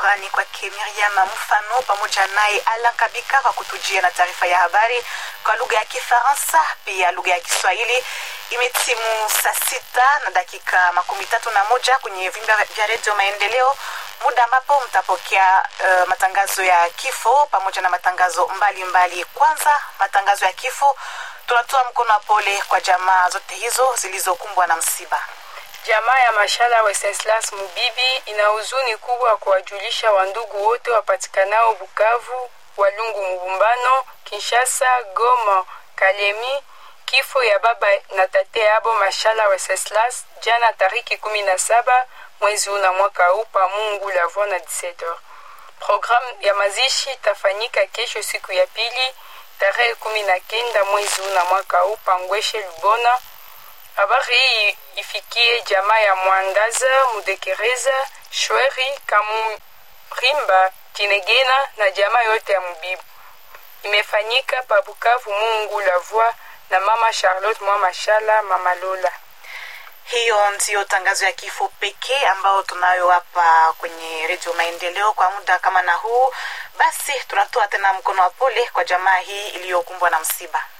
Shukrani kwake Miriam Mfano pamoja naye Alan Kabika kwa kutujia na taarifa ya habari kwa lugha ya Kifaransa pia lugha ya Kiswahili. Imetimu saa sita na dakika makumi tatu na moja kwenye vimba vya redio Maendeleo, muda ambapo mtapokea uh, matangazo ya kifo pamoja na matangazo mbalimbali mbali. Kwanza matangazo ya kifo, tunatoa mkono wa pole kwa jamaa zote hizo zilizokumbwa na msiba. Jamaa ya Mashala Wenceslas Mubibi ina huzuni kubwa kuwajulisha wandugu wote wapatikanao Bukavu, Walungu, Mubumbano, Kinshasa, Goma, Kalemi kifo ya baba na tate yabo Mashala Wenceslas jana tariki kumi na saba mwezi una mwaka huu pa Mungu Lavua na 17h. Programu ya mazishi itafanyika kesho siku ya pili tarehe kumi na kenda mwezi una mwaka huu pa Ngweshe Lubona. Habari hii ifikie jamaa ya Mwandaza, Mudekereza, Shweri, Kamurimba, Tinegena na jamaa yote ya Mubibu. Imefanyika pa Bukavu Mungu Lavua na mama Charlotte mwa Mashala, mama Lola. Hiyo ndiyo tangazo ya kifo pekee ambayo tunayo hapa kwenye redio Maendeleo kwa muda kama na huu. Basi tunatoa tena mkono wa pole kwa jamaa hii iliyokumbwa na msiba.